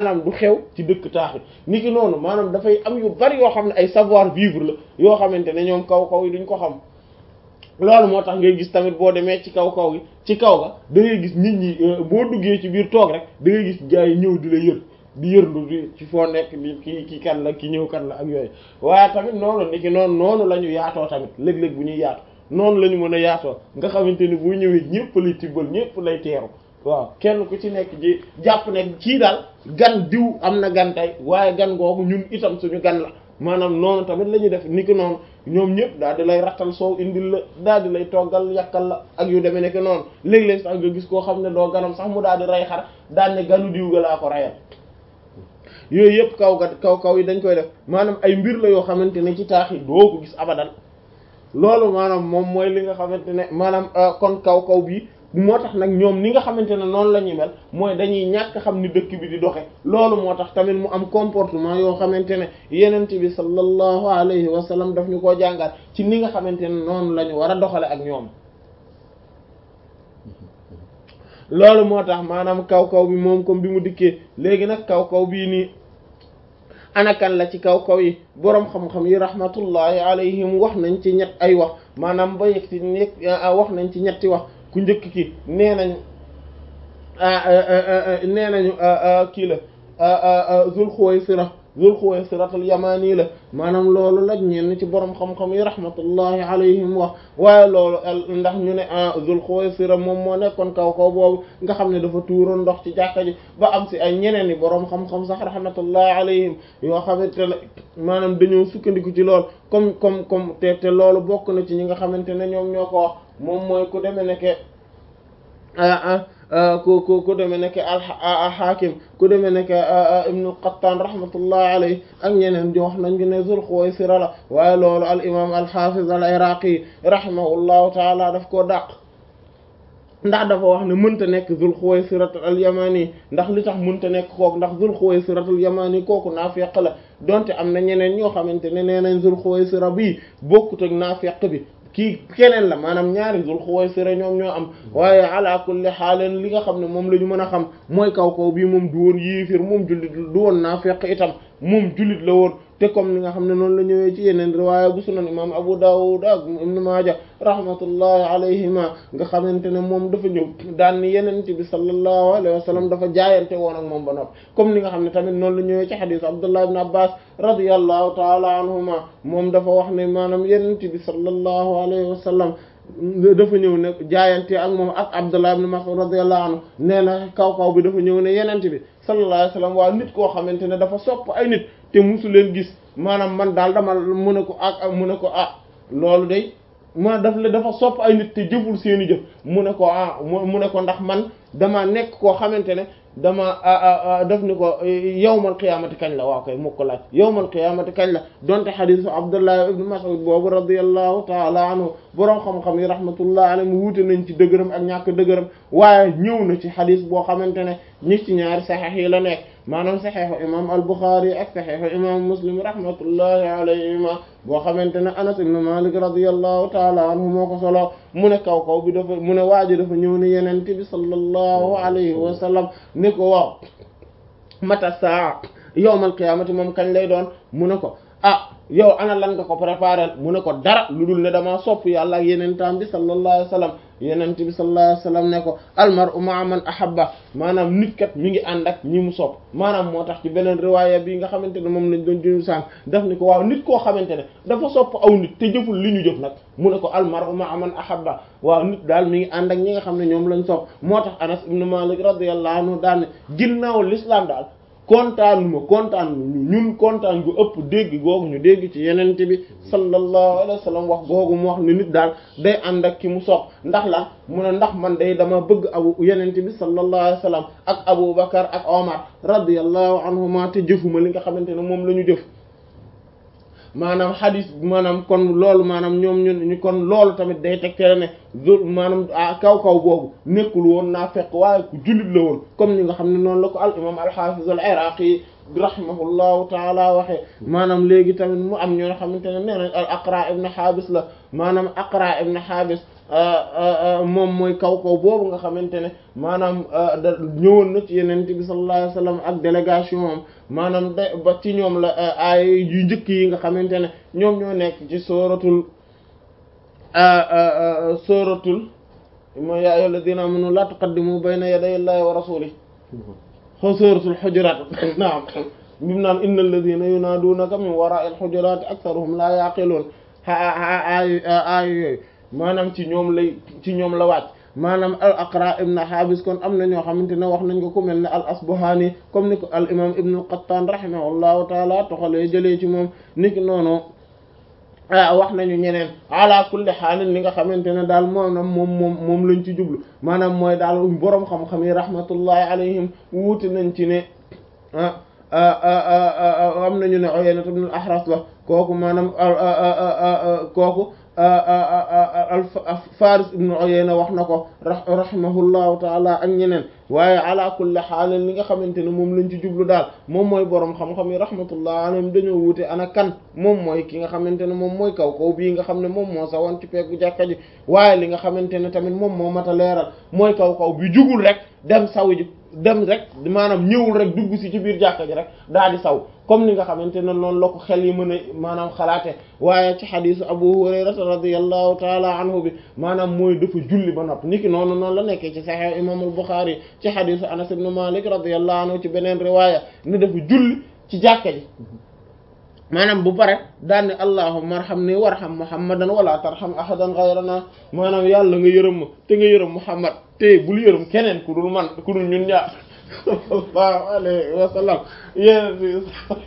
maanaam du xew ci dëkk taax yi ni ki noonu maanaam dafay am yu bari yoo xam ne ay savoir vivre la yoo xamante ne ñoom kaw kaw yi duñ ko xam loolu moo tax ngay gis tamit boo demee ci kaw kaw gi ci kaw ga da ngay gis nit ñi boo duggee ci biir toog rek da ngay gis gars yi ñëw di la yër di yërndu di ci foo nekk di ki ki kan la ki ñëw kan la ak yooyu waaye tamit noonu ni ki noonu noonu la ñu yaatoo tamit léeg-léeg bu ñuy yaatu noonu la ñu mën a yaatoo nga xamante ni boo ñëwee ñëpp lay tibbal ñëpp lay teeru waaw kenn ku ci nekk ji jàpp ne kii daal gan diw am na gan tey waaye gan googu ñun itam suñu gan la maanaam noonu tamit la ñuy def ni ki noonu ñoom ñëpp daal di lay rattal soow indil la daal di lay toggal yàkkal la ak yu demee nekk noonu léeg-léeg sax nga gis koo xam ne doo ganam sax mu daal di rey xar daal ne ganu diw ga laa ko reyal yooyu yëpp kaw ga kaw kaw yi dañ koy def maanaam ay mbir la yoo xamante ne ci taax yi doo ko gis abadan loolu maanaam moom mooy li nga xamante ne maanaam kon kaw kaw bii moo tax nag ñoom ni nga xamante ne noonu la ñuy mel mooy dañuy ñàkk xam ni dëkk bi di doxe loolu moo tax tamit mu am comportement yoo xamante ne yenent bi sallallahu alayhi wa sallam daf ñu koo jàngal ci ni nga xamante ne noonu la ñu war a doxale ak ñoom loolu moo tax maanaam kaw kaw bi moom comme bi mu dikkee léegi nag kaw kaw bii nii anakan la ci kaw kaw yi boroom xam-xam yi rahmatullahi alayhim wax nañ ci ñett ay wax maanaam ba yegg ci nekk wax nañ ci ñetti wax ku njëkk ki nee nañ nee nañu kii la Zul Xuwaysira Zul Xuwaysiratul Yamani la maanaam loolu la ñenn ci borom xam-xam yi rahmatullahi alayhim wax waaye loolu ndax ñu ne Zul Xuwaysira moom moo nekkoon kaw kaw boobu nga xam ne dafa tuuroon ndox ci jàkka ji ba am si ay ñeneen i borom xam-xam sax rahmatullahi alayhim yoo xamante ne maanaam dañoo sukkandiku ci lool comme comme comme te te loolu bokk na ci ñi nga xamante ne ñoom ñoo ko wax moom mooy ku demee nekke ku ku ku demee nekk al-Hakim ku demee nekk Ibn al-Qattan rahmatullahi alayhi ak ñeneen di wax nañ ne Zul Xuwaysira la waaye loolu al imam al-Hafiz al-Iraqi rahimahullahu taala daf koo dàq ndax dafa wax ne mënta nekk Zul Xuwaysira al-Yamani ndax li tax mënta nekk kooku ndax Zul Xuwaysira al-Yamani kooku naafeq la donte am na ñeneen ñoo xamante ne nee nañ Zul Xuwaysira bii bokkut ak naafeq bi kii keneen la maanaam ñaari Zul Xuwaysira ñoom ñoo am waaye ala kulli xaaleen li nga xam ne moom la ñu mën a xam mooy kaw kaw bii moom du woon yéefir moom jullit du woon naafeq itam moom jullit la woon te comme ni nga xam ne noonu la ñëwee ci yeneen riwaaya bu sunan imam Abu Dawud ak Ibn Maaja rahmatullahi alayhima nga xamante ne moom dafa ñëw daan ni yeneen bi sallallahu alayhi wa sallam dafa jaayante woon ak moom ba noppi comme ni nga xam ne tamit noonu la ñëwee ci xadiis Abdullah ibn Abbas radiyallahu taala anhuma moom dafa wax ne maanaam yeneen bi sallallahu alayhi wa sallam dafa ñëw ne jaayante ak moom ak Abdullah ibn Mas'ud radiyallahu anhu nee na kaw kaw bi dafa ñëw ne yenente bi sallallahu alayhi wasallam waa nit koo xamante ne dafa sopp ay nit te musu leen gis maanaam man daal dama mu ne ko ak mu ne ko ah loolu day ma daf la dafa sopp ay nit te jëful seeni jëf mu ne ko ah mu ne ko ndax man dama nekk koo xamante ne dama def ni ko yawmal qiyaamati kañ la waaw koy mu ko laaj yawmal qiyaamati kañ la donte xadiisu Abdullah ibn Mas'ud boobu radiyallahu taala anhu boroom xam-xam yi rahmatullah alayhi wuute nañ ci dëgëram ak ñàkk dëgëram waaye ñëw na ci xadiis boo xamante ne ñi ci ñaari saxiix yi la nekk maanaam saxiixu imam al-Bukhari ak saxiixu imam Muslim rahmatullahi alayhima boo xamante ne Anas ibn Malik radiyallahu taala anhu moo ko solo mu ne kaw kaw bi dafa mu ne waaji dafa ñëw ne yenente bi sallallahu alayhi wa sallam ni ko waaw mata saa yawmal qiyaamati moom kañ lay doon mu ne ko ah yow ana lan nga ko préparer mu ne ko dara lu dul ne damaa sopp yàlla ak yeneen taam bi sallallahu alayhi wa sallam yeneen bi sallallahu alayhi wa sallam ne ko almar'u ma'a man ahabba maanaam nit kat mi ngi ànd ak ñi mu sopp maanaam moo tax ci beneen riwaaya bi nga xamante ne moom lañ doon jënu sànq daf ni ko waaw nit koo xamante ne dafa sopp aw nit te jëful li ñu jëf nag mu ne ko almar'u ma'a man ahabba waaw nit daal mi ngi ànd ak ñi nga xam ne ñoom lañ sopp moo tax Anas ibn Malik radiyallahu anhu daal ne ginnaaw l'islam daal kontaan ma kontaan ñun kontaan gu ëpp dégg googu ñu dégg ci yenente bi sallallahu alayhi wa sallam wax googu mu wax ne nit daal day ànd ak ki mu sopp ndax la mu ne ndax man day dama bëgg abu yenente bi sallallahu alayhi wa sallam ak Abu Bakar ak Omar radiyallahu anhuma te jëfuma li nga xamante ne moom la ñu jëf maanaam xadis maanaam kon loolu maanaam ñoom ñu kon loolu tamit day tegtale ne zul maanaam kaw kaw boobu nekkul woon naa fekk waaye ku jullit la woon comme ni nga xam ne noonu la ko al imam al hafiz al iraqi rahimahullahu taala waxee maanaam léegi tamit mu am ñoo xamante ne nee nañ al aqra ibn habis la maanaam aqra ibn habis moom mooy kaw kaw boobu nga xamante ne maanaam da ñëwoon na ci yeneen bi sallallahu alayhi wasallam ak délégation am maanaam de ba ci ñoom la ay yu njëkk yi nga xamante ne ñoom ñoo nekk ci sooratul sooratul mooy yaa ayyuhal ladina amanu la tuqaddimu bayna yaday llahi wa rasulihi xaw sooratul xujuraat naam bi mu naan innal ladina yunaadunaka min wara'il xujuraati aktharuhum la yaqiluun aay aay yooyu maanaam ci ñoom lay ci ñoom la wàcc maanaam al aqra ibn habis kon am na ñoo xamante ne wax nañ ko ku mel ne al asbahani comme ni ko al imam ibn al qattan rahimahullahu taala toxalee jëlee ci moom niki noonu wax nañu ñeneen ala kulli xaalin li nga xamante ne daal moom moom moom moom lañ ci jublu maanaam mooy daal boroom xam-xam yi rahmatullahi alayhim wuute nañ ci ne am nañu ne Uyayna ibn al ahras la kooku maanaam kooku al Faris ibn Uyayna wax na ko rahimahullahu taala ak ñeneen waaye ala kulli xaalin li nga xamante ne moom lañ ci jublu daal moom mooy boroom xam-xam yi rahmatullahi alayhim dañoo wuute ana kan moom mooy ki nga xamante ne moom mooy kaw kaw bii nga xam ne moom moo sawoon ci peggu jàkka ji waaye li nga xamante ne tamit moom moo mat a leeral mooy kaw kaw bi jugul rek dem saw ji dem rek maanaam ñëwul rek dugg si ci biir jàkka ji rek daal di saw comme ni nga xamante ne noonu la ko xel yi mën a maanaam xalaate waaye ci xadisu abu hurayrata radiyallahu taala anhu bi maanaam mooy dafa julli ba nopp niki noonu noonu la nekkee ci sahih imam al-Bukhari ci xadisu anas ibn malik radiyallahu anhu ci beneen riwaaya ni dafa julli ci jàkka ji maanaam bu pare daal ne allahumma arhamni warham muhammadan wala tarham ahadan ghayrana maanaam yàlla nga yërëm ma te nga yërëm muhammad te bul yërëm keneen ku dul man ku dul ñun ñaar sallallahu alayhi wa sallam yéen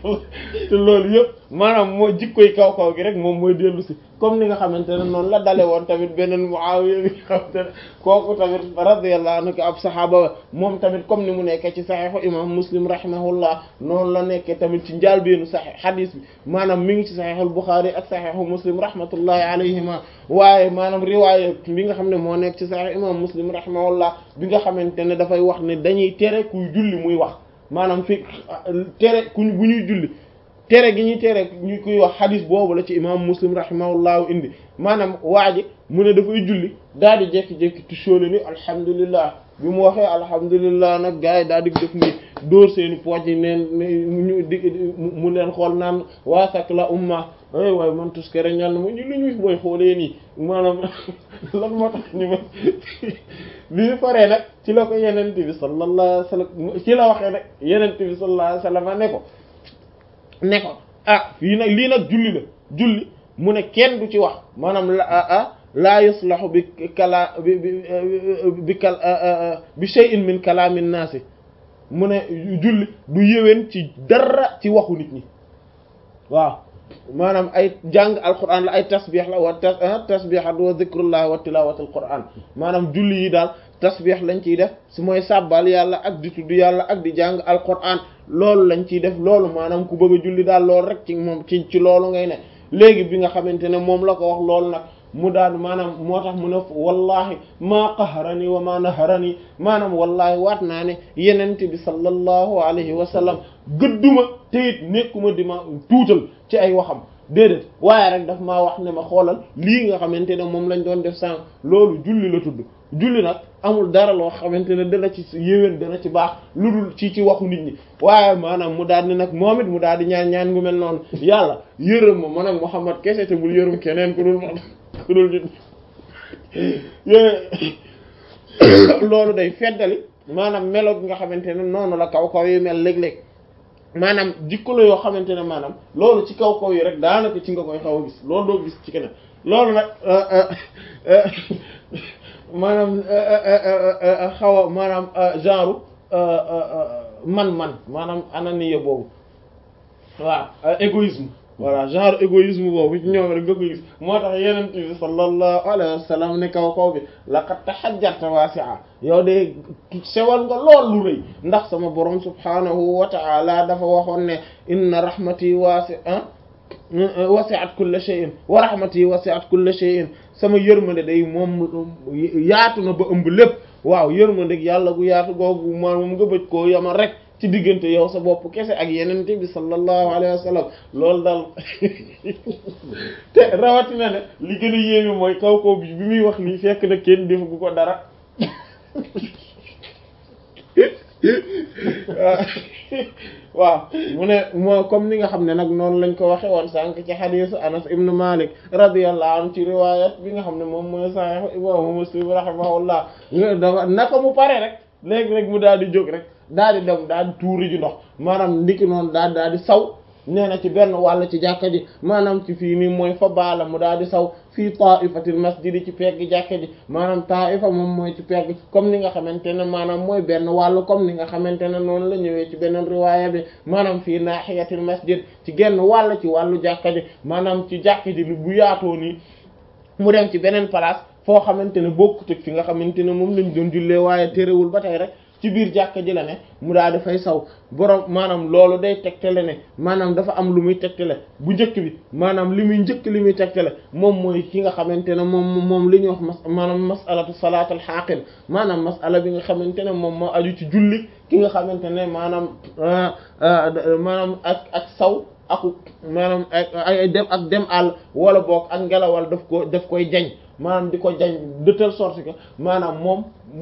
te loolu yëpp maanaam moo jikkoy kaw kaw gi rek moom mooy dellu si comme ni nga xamante ne noonu la dale woon tamit beneen Muawiya bi nga xamante ne kooku tamit radiyallahu anhu ab saxaaba ba moom tamit comme ni mu nekkee ci saxiixu imam muslim rahimahullah noonu la nekkee tamit ci njaalbeenu saxiix xadiis bi maanaam mi ngi ci saxiixul Buxaari ak saxiixu muslim rahmatullahi alayhima waaye maanaam riwaaya bi nga xam ne moo nekk ci saxiix imam muslim rahimahullah bi nga xamante ne dafay wax ne dañuy tere kuy julli muy wax maanaam fi tere ku bu ñuy julli tere gi ñuy tere ñu koy wax xadis boobu la ci imam muslim rahimahullahu indi maanaam waa ji mu ne dafay julli daal di jékki-jékki tusóole ni alhamdulillah bi mu waxee alhamdulillah nag gars yi daal di def ni dóor seeni pooj yi neen ñu di mu leen xool naan waasak la umma ay waaye man tuskere ñal na ma ñu lu ñuy booy xoolee nii maanaam lan moo tax ñu ma bi ñu paree nag ci la ko yenente bi sallallahu alayhi wasallam ci la waxee nag yenente bi sallallahu alayhi wasallam ne ko ne ko ah fii nag lii nag julli la julli mu ne kenn du ci wax maanaam la ah laa yuslahu bi kala bi bi kal bi shay'in min kalaamin naasi mu ne julli du yéwén ci dara ci waxu nit ñi waaw maanaam ay jàng alquran la ay tasbih la wa tasbihat wa zikrullah wa tilawatul quran maanaam julli yi daal tasbih lañ ciy def su mooy sàbbal yàlla ak di tudd yàlla ak di jàng alquran loolu lañ ciy def loolu maanaam ku bëgg a julli daal loolu rek ci moom ci ci loolu ngay ne léegi bi nga xamante ne moom la ko wax loolu nag mu daal maanaam moo tax mu ne wallahi maa qaharani wa maa naharani maanaam wallahi waat naa ne yenente bi sallallahu alayhi wa sallam gëdduma te it nekkuma di ma tuutal ci ay waxam déedéet waaye rek daf maa wax ne ma xoolal lii nga xamante ne moom lañ doon def sànq loolu julli la tudd julli nag amul dara loo xamante ne dana ci yéwén dana ci baax lu dul ci ci waxu nit ñi waaye maanaam mu daal di nag moom it mu daal di ñaan ñaan gu mel noonu yàlla yërëm ma man ak Muhammad kese te bul yërëm keneen ku dul man ku dul nit loolu day feddali maanaam melo gi nga xamante ne noonu la kaw kaw yi mel léeg-léeg maanaam jikko la yoo xamante ne maanaam loolu ci kaw kaw yi rek daanaka ci nga koy xaw a gis loolu doo gis ci keneen loolu nag maanaam xaw a maanaam genre man-man maanaam ananiya boobu waaw égoïsme voilà genre égoïsme boobu ci ñoom rek nga koy gis moo tax yeneen bi sallallahu alayhi wa sallam ne kaw kaw bi laqad tahajjarta wasi'a yow de sewal nga lool lu rëy ndax sama borom subhanahu wa ta'ala dafa waxoon ne inna rahmati wasi'a wasi'at kulla shay'in wa rahmati wasi'at kulla shay'in sama yërmande day moom yaatu na ba ëmb lépp waaw yërmande yàlla gu yaatu googu moom nga bëj koo yamal rek ci diggante yow sa bopp kese ak yenente bi sallallahu alayhi wa sallam loolu daal te rawatina ne li gën a yéeme mooy kaw kaw bi bi muy wax lii fekk na kenn defagu ko dara waaw mu ne moo comme ni nga xam ne nag noonu lañ ko waxe woon sànq ci xadiisu Anas ibn Malik radiyallahu anhu ci riwayat bi nga xam ne moom mooy sahih imam Muslim rahimahullah dafa naka mu pare rek léegi rek mu daal di jóg rek daal di dem daal di tuuri ji ndox maanaam ndiki noonu daal daal di saw nee na ci benn wàll ci jàkka ji maanaam ci fii nii mooy fa baala mu daal di saw fii taifatil masjidi ci pegg jàkka ji maanaam taifa moom mooy ci pegg comme ni nga xamante ne maanaam mooy benn wàll comme ni nga xamante ne noonu la ñëwee ci beneen riwaaya bi maanaam fii naahiyatil masjid ci genn wàll ci wàllu jàkka ji maanaam ci jàkka ji bu yaatoo nii mu dem ci beneen place foo xamante ne bokkut ak fi nga xamante ne moom lañ doon jullee waaye terewul ba tey rek ci biir jàkka ji la ne mu daal di fay saw borom maanaam loolu day tegtale ne maanaam dafa am lu muy tegtale bu njëkk bi maanaam li muy njëkk li muy tegtale moom mooy ki nga xamante ne moom moom li ñuy wax mas maanaam masalatu salaatul xaaqil maanaam masala bi nga xamante ne moom moo aju ci julli ki nga xamante ne maanaam maanaam ak ak saw aku maanaam ay dem ak dem àll wala boog ak ngelawal daf ko daf koy jañ maanaam di ko jañ de telle sorte que maanaam moom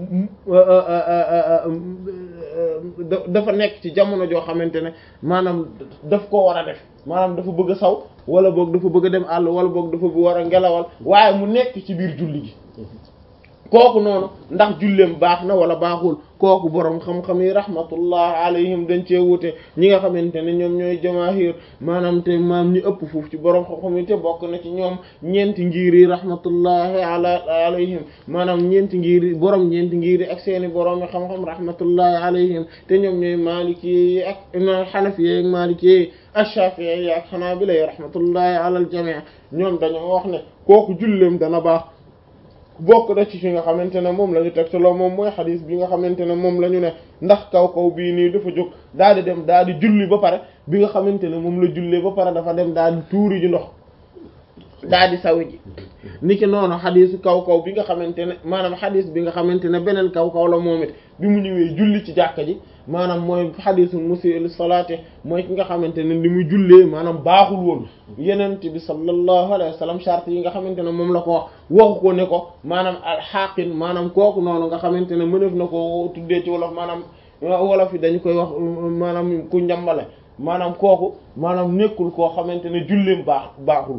dafa nekk ci jamono joo xamante ne maanaam daf ko war a def maanaam dafa bëgg a saw wala boog dafa bëgg a dem àll wala boog dafa war a ngelawal waaye mu nekk ci biir julli gi kooku noonu ndax julleem baax na wala baaxul kooku boroom xam-xam yi rahmatullah alayhim dañ cee wute ñi nga xamante ne ñoom ñooy jamaahir maanaam te maam ñi ëpp foofu ci boroom xam-xam yi te bokk na ci ñoom ñeenti ngir yi rahmatullahi ala alayhim maanaam ñeenti ngir yi boroom ñeenti ngir yi ak seeni boroom yi xam-xam rahmatullahi alayhim te ñoom ñooy maliki yi ak xanafi yi ak maliki yi ak shafi'i yi ak xanaabila yi rahmatullahi ala al jami' ñoom dañoo wax ne kooku julleem dana baax bokk na ci fi nga xamante ne moom la ñu tegtaloo moom mooy xadis bi nga xamante ne moom la ñu ne ndax kaw kaw bii nii dafa jóg daal di dem daal di julli ba pare bi nga xamante ne moom la jullee ba pare dafa dem daal di tuuri ji ndox daal di sawi ji niki noonu xadisu kaw kaw bi nga xamante ne maanaam xadis bi nga xamante ne beneen kaw kaw la moom it bi mu ñëwee julli ci jàkka ji maanaam mooy xadisu musii'u salaati mooy ki nga xamante ne li muy jullee maanaam baaxul woon yenent bi sallallahu alayhi wa sallam charte yi nga xamante ne moom la ko wax waxu ko ne ko maanaam alxaqin maanaam kooku noonu nga xamante ne mënef na ko tuddee ci wolof maanaam wolof yi dañu koy wax maanaam ku njambale maanaam kooku maanaam nekkul koo xamante ne julleem baax baaxul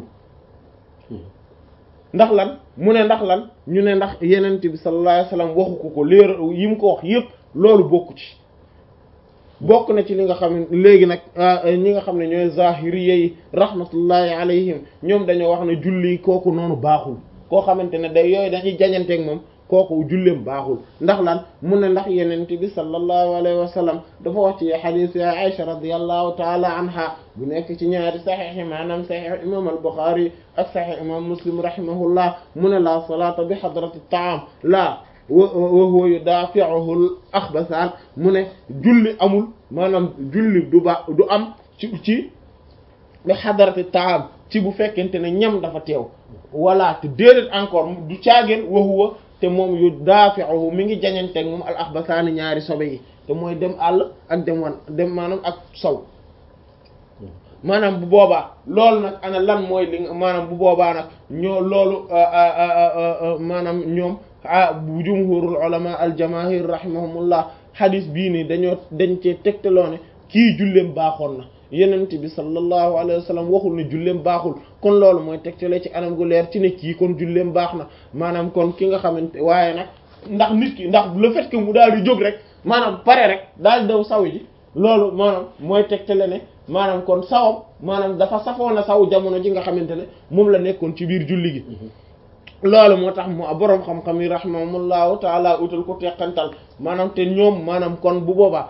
ndax lan mu ne ndax lan ñu ne ndax yenent bi sallallahu alayhi wa sallam waxu ko ko léer yi mu ko wax yépp loolu bokku ci bokk na ci li nga xam ne léegi nag ñi nga xam ne ñooy zahiriyya yi rahmatullahi alayhim ñoom dañoo wax ne julli kooku noonu baaxul koo xamante ne day yooyu dañuy jañanteeg moom kooku julleem baaxul ndax lan mu ne ndax yenent bi sallallahu alayhi wa sallam dafa wax ci hadith ya Aisha radiyallahu taala anha bu nekk ci ñaari saxiix yi maanaam saxiix imam al-Bukhari ak saxiix imam Muslim rahimahullah mu ne la salata bi hadrati ta'am la wa huwa yudafi'uhu al-akhbathan mu ne julli amul maanaam julli du ba du am ci ci bi hadrati ta'am ci bu fekkente ne ñam dafa teew wala te déedéet encore du caageen wa huwa te moom yu daafi'uhu mi ngi jañanteeg moom al axbasaani ñaari sobe yi te mooy dem àll ak dem wan dem maanaam ak sow maanaam bu boobaa loolu nag ana lan mooy li maanaam bu boobaa nag ñoo loolu maanaam ñoom bu jumhurul ulama al jamaahir rahimahumullah hadis bii nii dañoo dañ cee tegtaloo ne kii julleem baaxoon na yenent bi sallallahu alayhi wa sallam waxul ne julleem baaxul kon loolu mooy tegtale ci anam gu leer ci ne kii kon julleem baax na maanaam kon ki nga xamante waaye nag ndax nit ki ndax le fait que mu daal di jóg rek maanaam pare rek daal di daw saw ji loolu maanaam mooy tegtale ne maanaam kon sawam maanaam dafa safoon a saw jamono ji nga xamante ne moom la nekkoon ci biir julli gi loolu moo tax mu boroom xam-xam yi rahimahumullahu taala utal ko teqantal maanaam te ñoom maanaam kon bu boobaa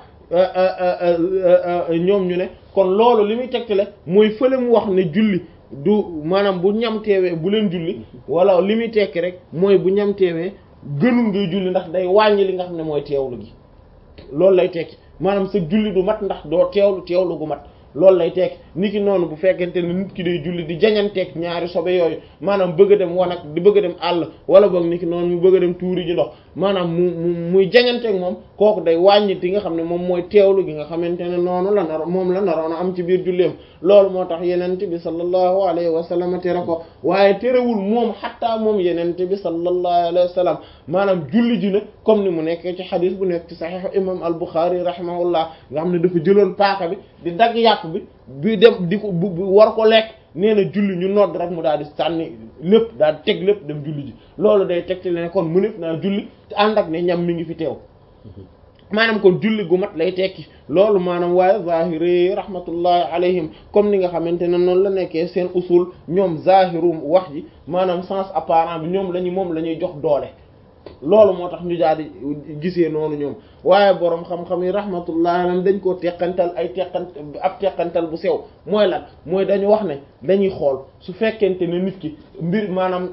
ñoom ñu ne kon loolu li muy tegtale mooy fële mu wax ne julli du maanaam bu ñam teewee bu leen julli wala li muy tekki rek mooy bu ñam teewee gënul ngay julli ndax day wàññi li nga xam ne mooy teewlu gi loolu lay tekki maanaam sa julli du mat ndax doo teewlu teewlu gu mat loolu lay tekki niki noonu bu fekkente ne nit ki day julli di jañanteeg ñaari sobe yooyu maanaam bëgg a dem wanag di bëgg a dem àll wala boog niki noonu mu bëgg a dem tuuri ji ndox maanaam mu mu muy jañanteeg moom kooku day wàññi ti nga xam ne moom mooy teewlu gi nga xamante ne noonu la nar moom la naroon a am ci biir julleem loolu moo tax yenente bi sallallahu alayhi wa sallam tere ko waaye terewul moom xattaa moom yenente bi sallallahu alayhi wa sallam maanaam julli ji na comme ni mu nekkee ci xadis bu nekk ci saxiix imam al Buxaari rahimahullah nga xam ne dafa jëloon paaka bi di dagg yàpp bi bi dem di ko bu war ko lekk nee na julli ñu nodd rek mu daal di sànni lépp daal di teg lépp dem julli ji loolu day teg ci ne kon mu nekk naa julli ànd ak ne ñam mi ngi fi teew maanaam kon julli gu mat lay tekki loolu maanaam waaye zahiri rahmatullahi alayhim comme ni nga xamante ne noonu la nekkee seen usul ñoom zahiru wax ji maanaam sens apparent bi ñoom lañu moom la ñuy jox doole loolu moo tax ñu daal di gisee noonu ñoom waaye boroom xam-xam yi rahmatullahi alayhim dañ koo teqantal ay teqant ab teqantal bu sew mooy lan mooy dañu wax ne dañuy xool su fekkente ne nit ki mbir maanaam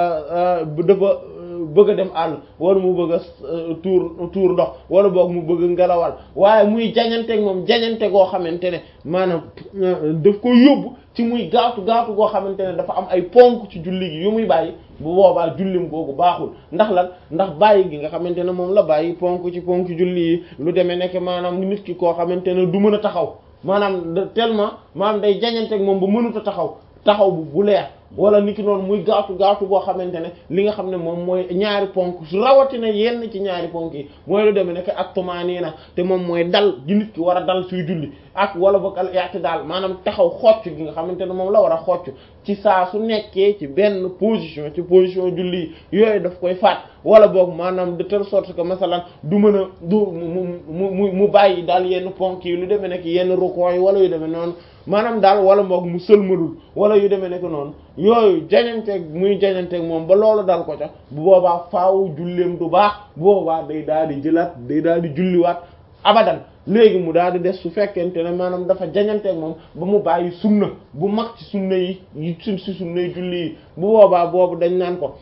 dafa bëgg a dem àll wala mu bëgg a tuur tuur ndox wala boog mu bëgg ngelawal waaye muy jañanteeg moom jañante goo xamante ne maanaam daf ko yóbbu ci muy gaatu gaatu goo xamante ne dafa am ay ponk ci julli gi yu muy bàyyi bu boobaa jullim googu baaxul ndax lan ndax bàyyi gi nga xamante ne moom la bàyyi ponk ci ponk julli yi lu demee nekk maanaam nit ki koo xamante ne du mën a taxaw maanaam tellement maanaam day jañanteeg moom ba mënut a taxaw taxaw bu bu leer wala niki noonu muy gaatu gaatu boo xamante ne li nga xam ne moom mooy ñaari ponk su rawatina yenn ci ñaari ponk yi mooy lu demee nekk ak tumaaniina te moom mooy dal gi nit ki war a dal suy julli ak wala boog al i'tidaal maanaam taxaw xocc gi nga xamante ne moom la war a xocc ci saa su nekkee ci benn position ci position julli yi yooyu daf koy faat wala boog maanaam de telle sorte que masalan du mën a du mu mu mu bàyyi daal yenn ponk yi lu demee nekk yenn rukoo yi wala yu demee noonu maanaam daal wala boog mu sëlmalul wala yu demee nekk noonu yooyu jañanteeg muy jañanteeg moom ba loolu dal ko ca bu boobaa faaw julleem du baax bu boobaa day daal di jëlaat day daal di julliwaat abadan léegi mu daal di des su fekkente ne maanaam dafa jañanteeg moom ba mu bàyyi sunna bu mag ci sunna yi yi su si sunna yi julli yi bu boobaa boobu dañ naan ko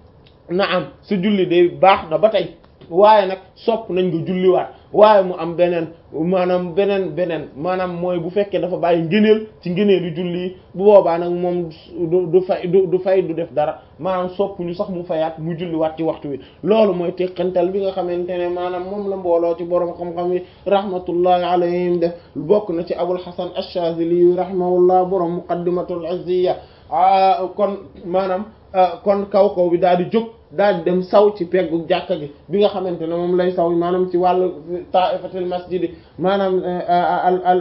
na am sa julli day baax na ba tey waaye nag sopp nañ nga julliwaat waaye mu am beneen maanaam beneen beneen maanaam mooy bu fekkee dafa bàyyi ngëneel ci ngëneelu julli yi bu boobaa nag moom du du fay du du fay du def dara maanaam sopp ñu sax mu fayaat mu julliwaat ci waxtu wi loolu mooy teqantal bi nga xamante ne maanaam moom la mbooloo ci borom xam-xam yi rahmatullahi alayhim def bokk na ci abul hasan ash-shazili rahimahullah borom muqaddimatul izziya kon maanaam kon kaw kaw bi daal di jóg daal di dem saw ci peggu jàkka gi bi nga xamante ne moom lay saw maanaam ci wàllu ta'ifatul masjidi maanaam al al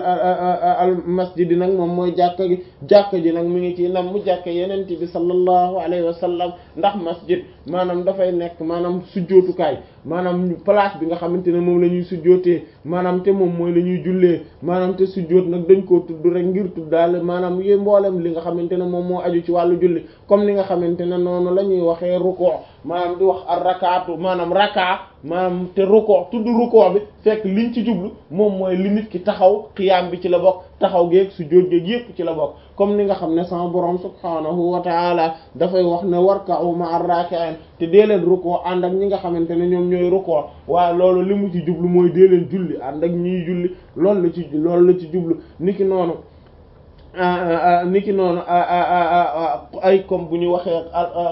al masjidi nag moom mooy jàkka gi jàkka ji nag mi ngi ci nam mu jàkka yeneen bi sallallahu alayhi wa sallam ndax masjid maanaam dafay nekk maanaam sujjootukaay maanaam place bi nga xamante ne moom la ñuy sujjootee maanaam te moom mooy la ñuy jullee maanaam te sujjoot nag dañ koo tudd rek ngir tuddaale maanaam yé mboolem li nga xamante ne moom moo aju ci wàllu julli comme li nga xamante ne noonu la ñuy waxee ruku' maanaam di wax ar rakaatu maanaam raka maanaam te ruku' tudd ruku' bi fekk liñ ci jublu moom mooy li nit ki taxaw xiyaam bi ci la bokk taxaw geeg sujjoot geeg yépp ci la bokk comme ni nga xam ne sama borom subhaanahu wa taala dafay wax ne warka'u ma'ar raki'in te dee leen ruku' ànd ak ñi nga xamante ne ñoom ñooy ruku' waaye loolu li mu ci jublu mooy dee leen julli ànd ak ñiy julli loolu la ci loolu la ci jublu niki noonu niki noonu ay comme bu ñu waxee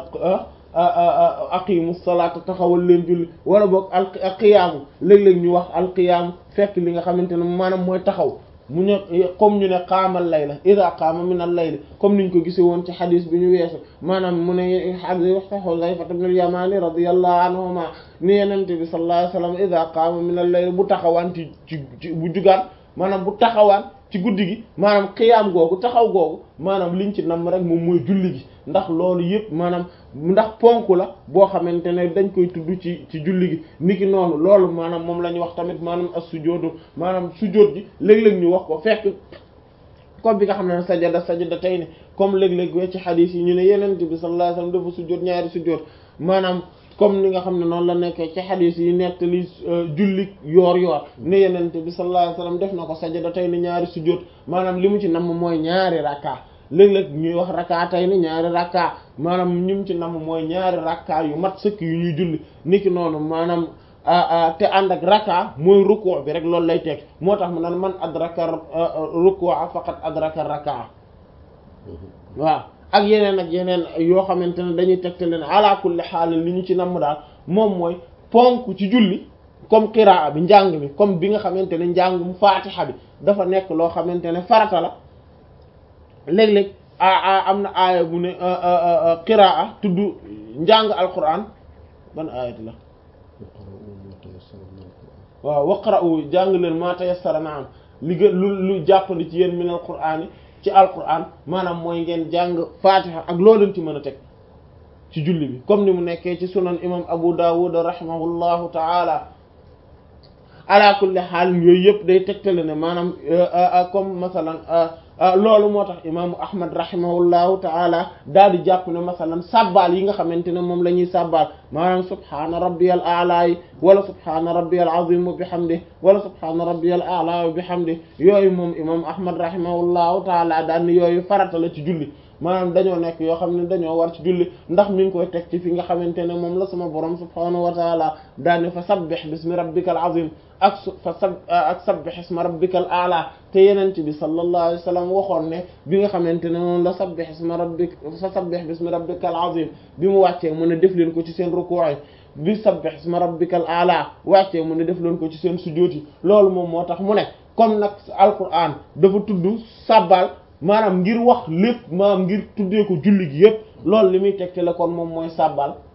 aqimu salaata taxawal leen julli wala boog al qiyaamu léeg-léeg ñu wax al qiyaamu fekk li nga xamante ne maanaam mooy taxaw mu ne comme ñu ne qaamal layla ida qaama min al layl comme niñ ko gisee woon ci xadis bi ñu weesu maanaam mu ne xadis Xudayfa ibn al Yamaani radiyallahu anhuma ni yenente bi sallallahu alayhi wasallam ida qaama min al layl bu taxawaan ci ci bu jugaan maanaam bu taxawaan ci guddi gi maanaam xiyaam googu taxaw googu maanaam liñ ci nam rek moom mooy julli gi ndax loolu yëpp maanaam ndax ponk la boo xamante ne dañ koy tudd ci ci julli gi niki noonu loolu maanaam moom la ñu wax tamit maanaam as sujjóotu maanaam sujjóot gi léeg-léeg ñu wax ko fekk comme bi nga xam ne sajada sajada tey ne comme léeg-léeg we ci xadiis yi ñu ne yeneen bi sallallahu alayhi wasallam dafa sujjóot ñaari sujjóot maanaam comme ni nga xam ne noonu la nekkee ci xadis yi nettali julli yoor yoor ne yenente bi sallallahu alayhi wasallam def na ko sajada tey ni ñaari sujjóot maanaam li mu ci namm mooy ñaari rakka léeg-léeg ñuy wax rakka tey ni ñaari rakka maanaam ñi mu ci namm mooy ñaari rakka yu mat sëkk yu ñuy julli niki noonu maanaam te ànd ak raka mooy ruku' bi rek loolu lay teg moo tax mu naan man adraka ruku'a faqad adraka raka waaw ak yeneen ak yeneen yoo xamante ne dañuy tegte leen ala kulli xaal li ñu ci namm daal moom mooy ponk ci julli comme qiraa bi njàng mi comme bi nga xamante ne njàngum faatixa bi dafa nekk loo xamante ne farata la léeg-léeg a am na aaya bu ne qiraa tudd njàng alquran ban aayat la waaw waqra'u jàng leen ma tayassara na am li gën lu lu jàppandi ci yéen min alquran ci alquran maanaam mooy ngeen jàng fatiha ak loo leen ci mën a teg ci julli bi comme ni mu nekkee ci sunan imam abu dawud rahimahullahu taala ala kulli xaal yooyu yëpp day tegtale ne maanaam comme masalan loolu moo tax imaamu ahmad rahimahullahu taala daal di jàpp ne masalan sàbbaal yi nga xamante ne moom la ñuy sàbbaal maanaam subhaana rabbiyal a'la yi wala subhaana rabbiyal azim wa bihamdi wala subhaana rabbiyal a'la wa bihamdi yooyu moom imam ahmad rahimahullahu taala daal ni yooyu farata la ci julli maanaam dañoo nekk yoo xam ne dañoo war ci julli ndax mi ngi koy teg ci fi nga xamante ne moom la sama borom subhaanahu wa taala daane fa sabbih bismi rabbikal azim ak su fa sab ak sabbih isma rabbikal a'la te yenent bi sallallahu alayhi wa sallam waxoon ne bi nga xamante ne moom la sabbih isma rabbik fa sabbih bismi rabbikal azim bi mu wàccee mu ne def leen ko ci seen ruku'i bi sabbih isma rabbikal a'la wàccee mu ne def leen ko ci seen sujjóot yi loolu moom moo tax mu ne comme nag alquran dafa tudd sabbal maanaam ngir wax lépp maanaam ngir tuddee ko julli gi yépp loolu li muy tegte la kon moom mooy sàbbal